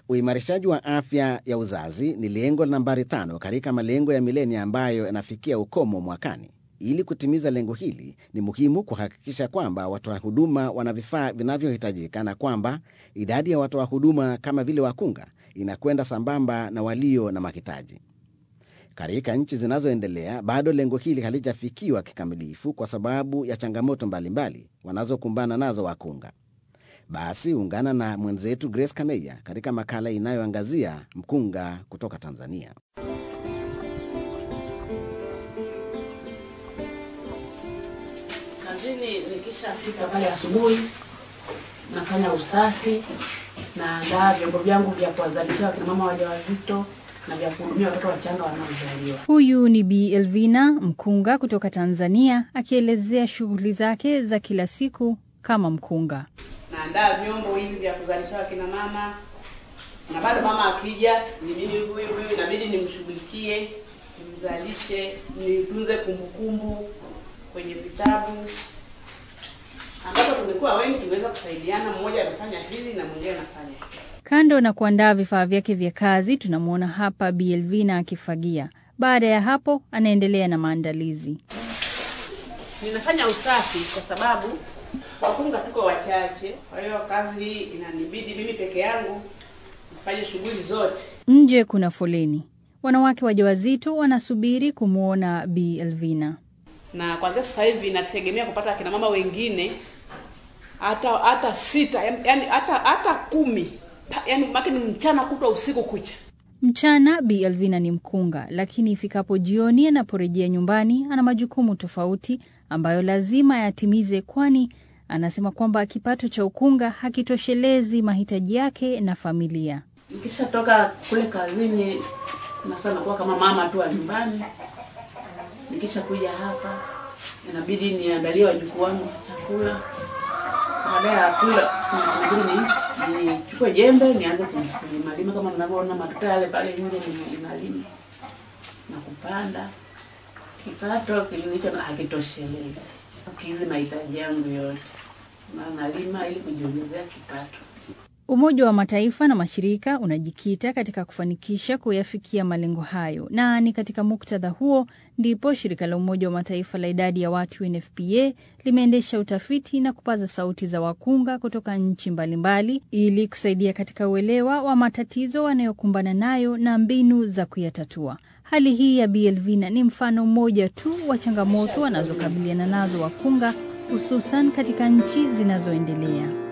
Uimarishaji wa afya ya uzazi ni lengo nambari tano katika malengo ya milenia ambayo yanafikia ukomo mwakani. Ili kutimiza lengo hili, ni muhimu kuhakikisha kwamba watoa huduma wana vifaa vinavyohitajika na kwamba idadi ya watoa huduma kama vile wakunga inakwenda sambamba na walio na mahitaji. Katika nchi zinazoendelea bado lengo hili halijafikiwa kikamilifu kwa sababu ya changamoto mbalimbali wanazokumbana nazo wakunga. Basi ungana na mwenzetu Grace Kaneya katika makala inayoangazia mkunga kutoka Tanzania. Kazini nikishafika pale asubuhi, nafanya usafi, naandaa vyombo vyangu vya kuwazalisha wakina mama wajawazito na vya kuhudumia watoto wachanga wanaozaliwa. Huyu ni Bi Elvina mkunga kutoka Tanzania akielezea shughuli zake za kila siku kama mkunga. Naandaa vyombo hivi vya kuzalisha wakina mama, na bado mama akija, ni mimi huyu huyu inabidi nimshughulikie, nimzalishe, nitunze kumbukumbu kwenye vitabu ambapo tungekuwa wengi tungeweza kusaidiana, mmoja anafanya hili na mwingine anafanya hili. Kando na kuandaa vifaa vyake vya kazi, tunamwona hapa Bi Elvina akifagia. Baada ya hapo, anaendelea na maandalizi. Ninafanya usafi kwa sababu wakunga tuko wachache, kwa hiyo kazi hii inanibidi mimi peke yangu nifanye shughuli zote. Nje kuna foleni, wanawake wajawazito wanasubiri kumwona Bi Elvina. na kwanzia sasa hivi nategemea kupata akina mama wengine hata hata sita yani yani hata hata kumi Pa- yani make ni mchana kutwa usiku kucha Mchana Bi Elvina ni mkunga, lakini ifikapo jioni anaporejea nyumbani ana majukumu tofauti ambayo lazima yatimize, kwani anasema kwamba kipato cha ukunga hakitoshelezi mahitaji yake na familia. nikishatoka kule kazini na sasa nakuwa kama mama tu wa nyumbani nikisha kuja hapa inabidi niandalie wajukuu wangu chakula baada ya kula inabidi ni nichukue jembe nianze kulimalima kama mnavyoona matuta yale pale nje ninalima na kupanda kipato kilicho hakitoshelezi kukidhi mahitaji yangu yote na nalima ili kujiongezea kipato Umoja wa Mataifa na mashirika unajikita katika kufanikisha kuyafikia malengo hayo, na ni katika muktadha huo ndipo shirika la Umoja wa Mataifa la idadi ya watu UNFPA limeendesha utafiti na kupaza sauti za wakunga kutoka nchi mbalimbali ili kusaidia katika uelewa wa matatizo wanayokumbana nayo na mbinu za kuyatatua. Hali hii ya Bi Elvina ni mfano mmoja tu wa changamoto wanazokabiliana nazo wakunga, hususan katika nchi zinazoendelea.